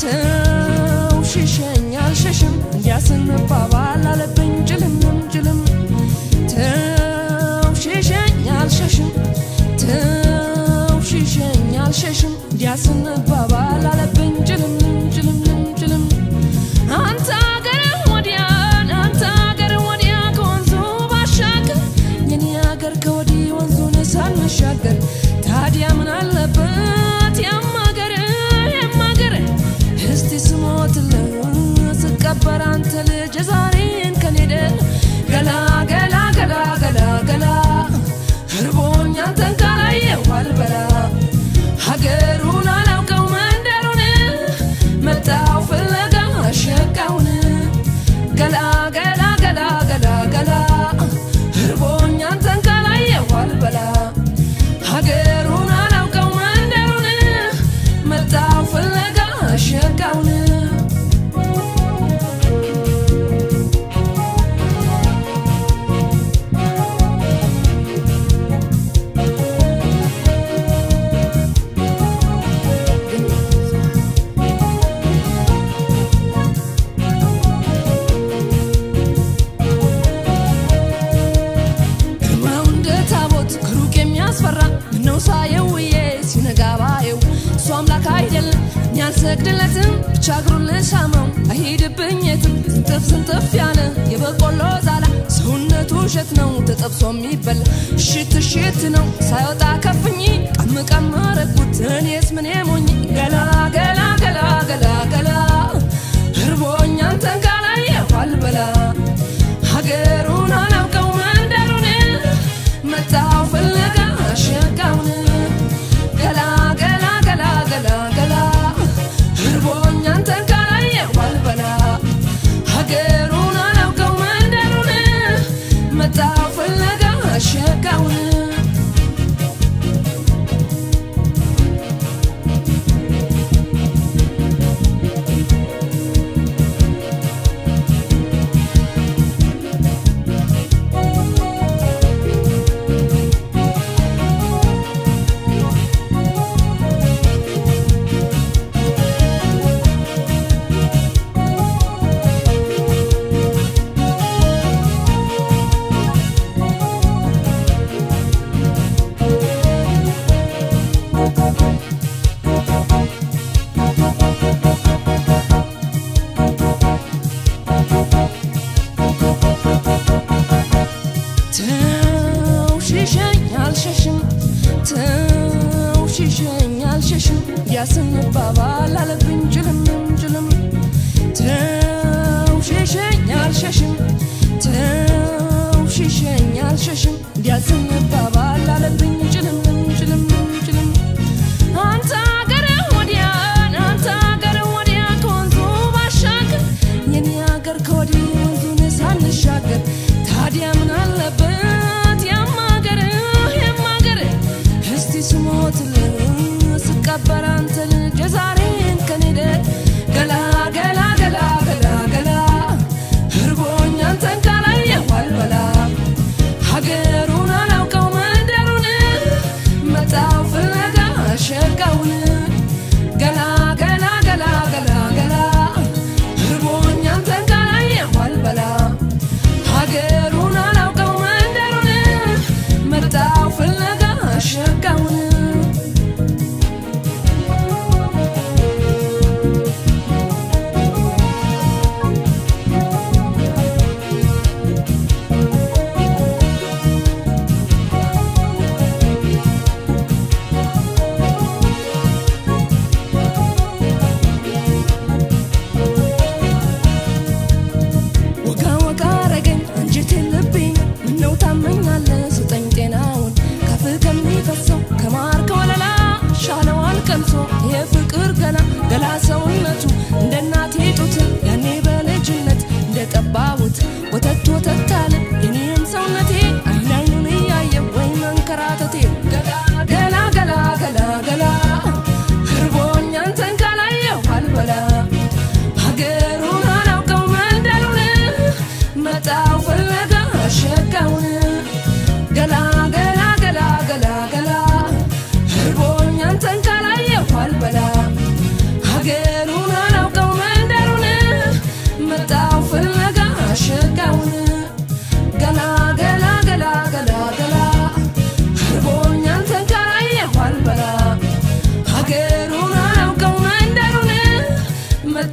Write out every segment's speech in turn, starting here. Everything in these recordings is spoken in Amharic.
ተው ሽሸኝ አልሸሽም እንዲያስንባባል አለብኝ ጭልምም ጭልም ተው ሽሸኝ አልሸሽም ተው ሽሸኝ አልሸሽም እንዲያስንባባል አለብኝ ጭልምም ጭልምም ጭልም አንተ አገር ወዲያ አንተ አገር ወዲያ ከወንዙ ባሻገር የኔ አገር ከወዲህ ወንዙን ሳንሻገር ታዲያ ምን አለበት ያማገር ያማገር እስቲ ስሞትልህ ስቀበር አንተ ልጅ ዛሬን ከኔደ ገላ ገላ ገላ ገላ ገላ እርቦኛ አንተን ካላየሁ አልበላ ሀገሩን አላውቀው መንደሩን መጣው ፍለጋ ሸቃውን ገላ ገላ ገላ ገላ ገላ እርቦኛ አንተን ካላየሁ አልበላ ሀገሩን አላውቀው መንደሩን መጣው ፍለጋ ሸቃውን ግርማው እንደ ታቦት ከሩቅ የሚያስፈራ ምነው ሳየው ውዬ ሲነጋ ባየው እሱ አምላክ አይደለም እኔ አልሰግድለትም ብቻ እግሩን ልሳመው አይሄድብኝ የትም ስንጥፍ ስንጥፍ ያለ የበቆሎ ዛላ ሰውነቱ እሸት ነው ተጠብሶ የሚበላ እሽት እሽት ነው ሳይወጣ ከፍኝ ቀም ቀም አረግኩት እኔስ ምን ሞኝ ገላ ገላ ገላ ገላ ገላ እርቦኛ አንተን ካላየሁ አልበላ ሀገሩን አላውቀው መንደሩን መጣው ፍለጋ ሸጋውን ገላ ገላ ገላ ገላ ገላ እርቦኛ አንተን ካላየሁ አልበላ ሀገሩን አላውቀው መንደሩን መጣው ፍለጋ ሸጋውን ተው ሽሸኝ አልሸሽም ተው ሽሸኝ አልሸሽም ያስንባባል አለብኝ ጭልምም ጭልም ተው ሽሸኝ አልሸሽም ተው ሽሸኝ አልሸሽም ያስንባባል አለብኝ ጭልምም ጭልምም ጭልም አንተ አገር ወዲያ አንተ አገር ወዲያ ከወንዙ ባሻገር የኔ አገር ከወዲህ ወንዙን ሳንሻገር ታዲያ ምን አለበት ያማገር ያማገር እስቲ ስሞትልህ ስቀበር አንተ ልጅ ዛሬን ከኔ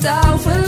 መጣው ፍል